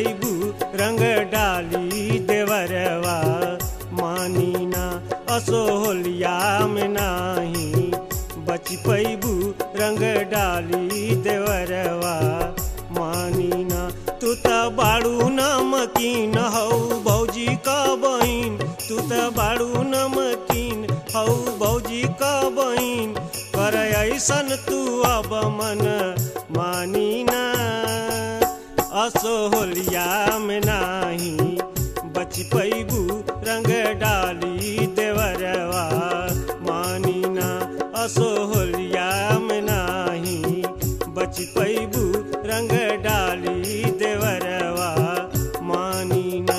पैबू रंग डाली देवरवा मानीना असोहलिया में नाही बच पैबू रंग डाली देवरवा मानीना तू त बाड़ू नमकीन हौ भौजी का बहिन तू त बाड़ू नमकीन हौ भौजी का बहिन कर ऐसन तू अब मन मानीना असोहलिया में नाही बच पैबू रंग डाली देवरवा मानीना असोहलिया में नाही बच पैबू रंग डाली देवरवा मानीना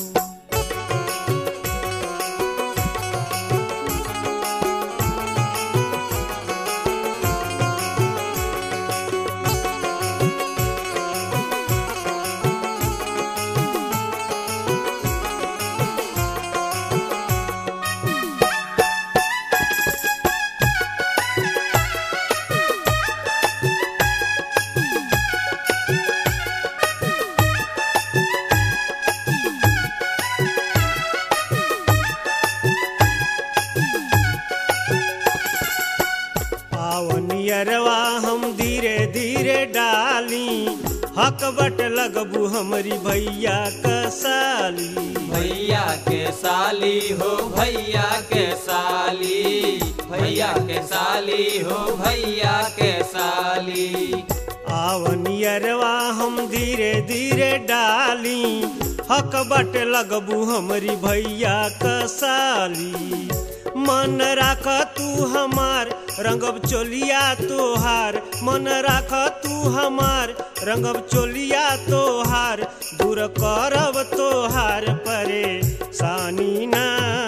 आवनियरवा हम धीरे धीरे डाली हक बट लगबू हमरी भैया कसाली भैया के साली हो भैया के साली भैया के साली हो भैया के साली आवनियरवा हम धीरे धीरे डाली हक बट लगबू हमरी भैया कसाली मन राख तू हमार रंगब चोलिया तोहार मन राख तू हमार रंगब चोलिया तोहार दूर करब तोहार परेशानी ना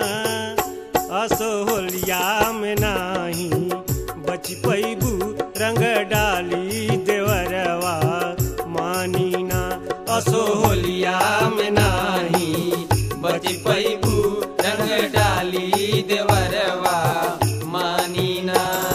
असोहलिया में नाही बच पैबू रंग डाली देवरवा मानीना असोहलिया में नाही बच पैबू रंग डाली देवरवा मानीना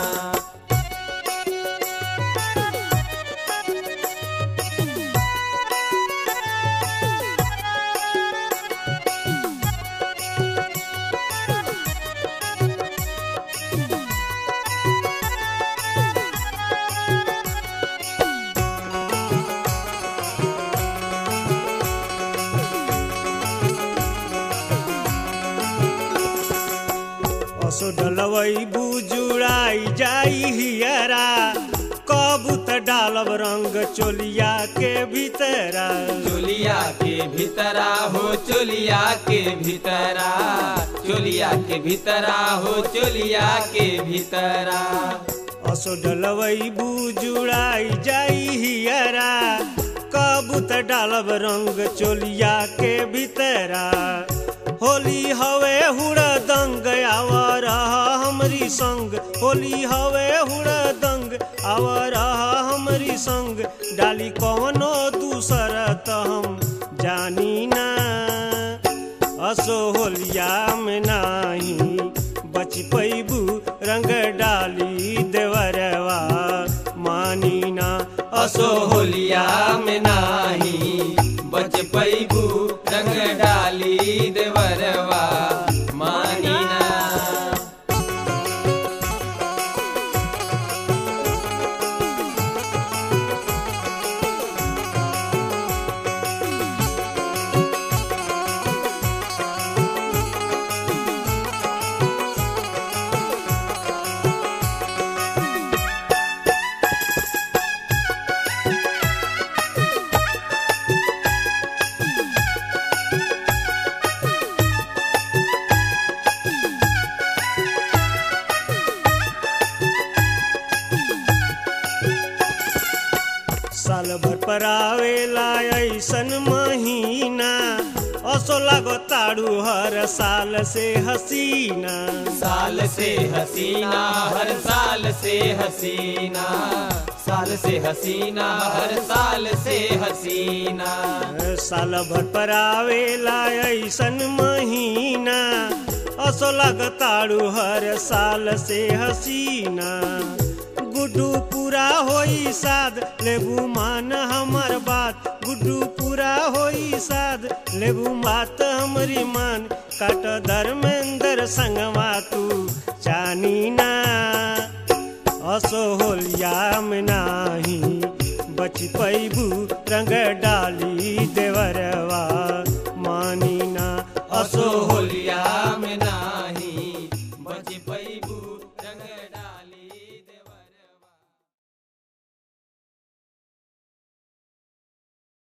असो डलवई बुजुड़ाई जाई हियरा कबू त डालब रंग चोलिया के भीतरा चोलिया के भीतरा हो चोलिया के भीतरा चोलिया के भीतरा हो चोलिया के भीतरा असो डलवई बुजुड़ाई जाई हियरा कबू त डालब रंग चोलिया के भीतरा होली हवे हुड़ा दंग आवर हमरी संग होली हवे हुड़ा दंग आवर हमरी संग डाली कवनो दूसर त हम जानी ना असो होलिया में नाही बच पैबू रंग डाली देवरवा मानीना असो होलिया में नाही बच पैबू रंग डाली देवरवा मानीना साल भर पर आवेला ऐसन महीना असो लागो ताड़ू हर साल से हसीना साल से हसीना हर साल से हसीना साल से हसीना हर साल से हसीना साल भर पर आवेला ऐसन महीना असो लागताड़ू हर साल से हसीना गुड गुड्डू पूरा होई साद लेबू मान हमर बात गुड्डू पूरा होई साद लेबू बात हमरी मान काट धर्मेंद्र संगवा तू जानी ना असो होलिया में नाही बच पैबू रंग डाली देवरवा